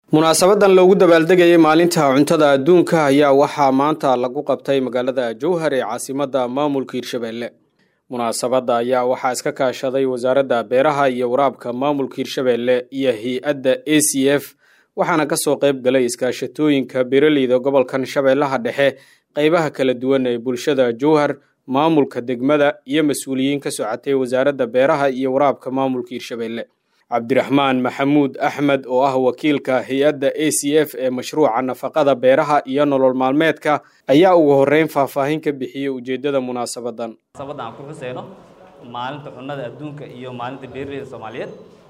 munaasabadan loogu dabaaldegayay maalinta cuntada adduunka ayaa waxaa maanta lagu qabtay magaalada jowhar ee caasimada maamulka hirshabelle munaasabadda ayaa waxaa iska kaashaday wasaaradda beeraha iyo waraabka maamulka hirshabelle iyo hay-adda a c f waxaana kasoo qayb galay iskaashatooyinka beeraleyda gobolkan shabeellaha dhexe qeybaha kala duwan ee bulshada jowhar maamulka degmada iyo mas-uuliyiin ka socotay wasaaradda beeraha iyo waraabka maamulka hirshabelle cabdiraxmaan maxamuud axmed oo ah wakiilka hay-adda a c f ee mashruuca nafaqada beeraha iyo nolol maalmeedka ayaa ugu horeyn faahfaahin ka bixiyey ujeedada munaasabadan munaasabadda aan ku xuseyno maalinta cunnada adduunka iyo maalinta beeraleyda soomaaliyeed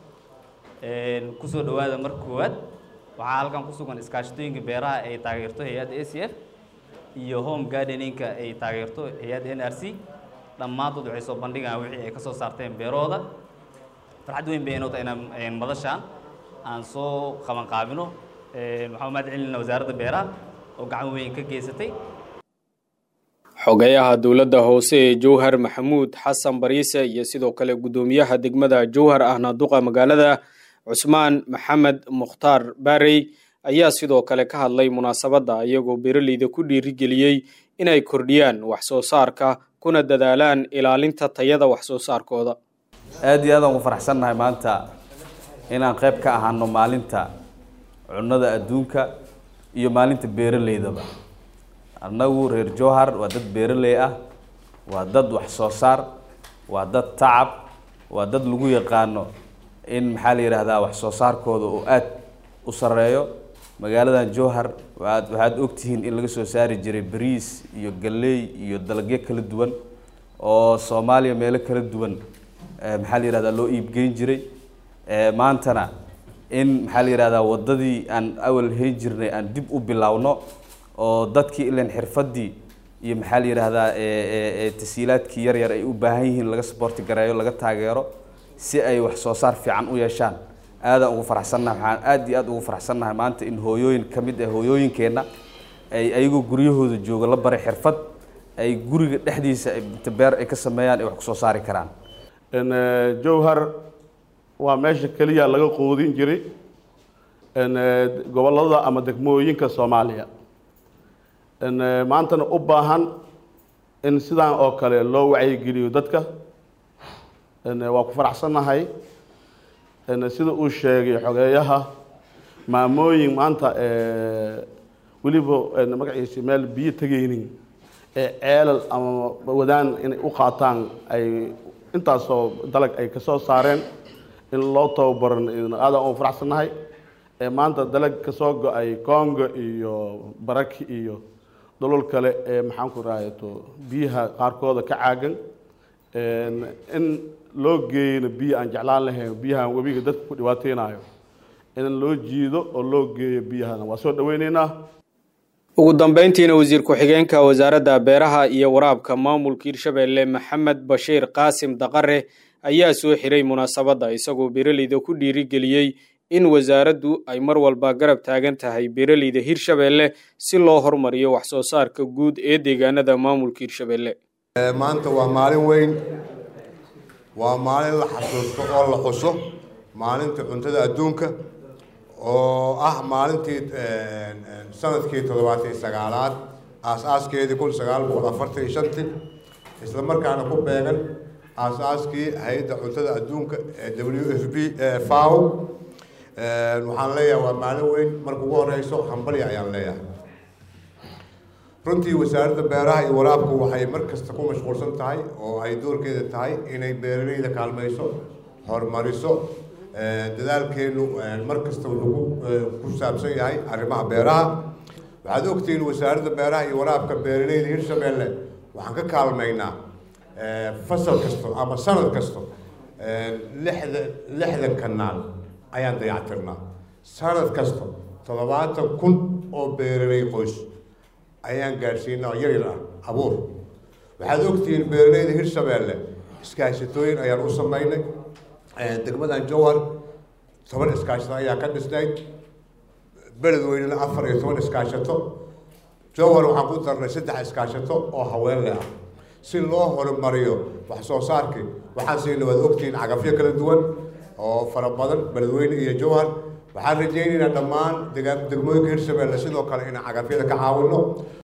kusoo dhowaada marka koowaad waxaa halkan ku sugan iskaashatooyinka beeraha ay taageerto hay-adda a c f iyo home gardeninka ay taageerto hay-adda n r c dhammaantood waxay soo bandhigaan wixii ay ka soo saarteen beerahooda farxad weyn bay inoo tahay inaan madashaan aan soo qaban qaabino waxaan mahad celinayna wasaaradda beeraha oo gacan weyn ka geysatay xogeyaha dowladda hoose ee jowhar maxamuud xasan bariise iyo sidoo kale guddoomiyaha degmada jowhar ahna duqa magaalada cusmaan maxamed mukhtaar baarey ayaa sidoo kale ka hadlay munaasabadda iyagoo beeraleyda ku dhiirigeliyey inay kordhiyaan wax soo saarka kuna dadaalaan ilaalinta tayada wax soo saarkooda aada iyo aadaan ugu faraxsannahay maanta inaan qayb ka ahaano maalinta cunnada adduunka iyo maalinta beeraleydaba annagu reer jowhar waa dad beeraley ah waa dad wax soo saar waa dad tacab waa dad lagu yaqaano in maxaa la yidhaahdaa wax soo saarkooda oo aada u sareeyo magaaladan jowhar waaad waxaad ogtihiin in laga soo saari jiray bariis iyo galley iyo dalagyo kala duwan oo soomaaliya meelo kala duwan maxaa la yihahdaa loo iibgeyn jiray maantana in maxaa la yihahdaa waddadii aan awal hayn jirnay aan dib u bilowno oo dadkii ilan xirfadii iyo maxaa la yidhaahdaa tasiilaadkii yar yar ay u baahan yihiin laga saboorti gareeyo laga taageero si ay wax soo saar fiican u yeeshaan aadaan ugu faraxsannahay waxaan aada iyo aada ugu faraxsannahay maanta in hooyooyin ka mid ah hooyooyinkeenna ay ayagoo guryahooda jooga la baray xirfad ay guriga dhexdiisa inta beer ay ka sameeyaan ay wax kusoo saari karaan jowhar waa meesha keliya laga quudin jiray gobollada ama degmooyinka soomaaliya maantana u baahan in sidaan oo kale loo wacyigeliyo dadka waa ku faraxsannahay sida uu sheegay xogeeyaha maamooyin maanta weliba magaciisa meel biyo tegaynin ee ceelal ama wadaan inay u qaataan ay intaasoo dalag ay ka soo saareen in loo tababaran aadaan ugu faraxsannahay maanta dalag ka soo go-ay congo iyo baraki iyo dolol kale ee maxaan ku rahayto biyaha qaarkooda ka caagan in loo geeyana biyo aan jeclaan lahayn biyahan webiga dadka ku dhibaateynayo in loo jiido oo loo geeyo biyahana waa soo dhaweyneynaa ugu dambeyntiina wasiir ku-xigeenka wasaaradda beeraha iyo waraabka maamulka hirshabelle maxamed bashiir qaasim daqare ayaa soo xiray munaasabadda isagoo beeraleyda ku dhiirigeliyey in wasaaraddu ay mar walba garab taagan tahay beeraleyda hirshabelle si loo hormariyo wax soo saarka guud ee deegaanada maamulka hirshabelle maanta waa maalin weyn waa maalin la xasuusto oo la xuso maalinta cuntada adduunka oo ah maalintii sanadkii toddobaatan iyo sagaalaad aas-aaskeedii kun sagaal boqol afartan iyo shantii isla markaana ku beegan aas-aaskii hay-adda cuntada adduunka ee w f b faw waxaan leeyahay waa maalin weyn marka ugu horeyso hambalya ayaan leeyahay runtii wasaaradda beeraha iyo waraabku waxay mar kasta ku mashquulsan tahay oo ay doorkeeda tahay inay beeraleyda kaalmayso horumariso dadaalkeenu mar kasta wuxuu ku saabsan yahay arrimaha beeraha waxaad ogtihiin wasaaradda beeraha iyo waraabka beeraleyda hirshabelle waxaan ka kaalmaynaa fasal kasto ama sanad kasto lixdan lixdan kanaal ayaan dayactirnaa sanad kasta toddobaatan kun oo beeraley qoys ayaan gaadhsiinaa yar yar ah abuur waxaad ogtihiin beeraleyda hirshabelle iskaashatooyin ayaan u sameynay degmadan jowhar toban iskaashato ayaa ka dhisnayd beledweynena afar iyo toban iskaashato jowhar waxaan ku darnay saddex iskaashato oo haweenle ah si loo horumariyo wax soo saarkii waxaan siina waad ogtihiin cagafyo kala duwan oo fara badan beledweyne iyo jowhar waxaan rajaynaynaa dhammaan dega- degmooyinka hirshabelle sidoo kale inaan cagafyada ka caawino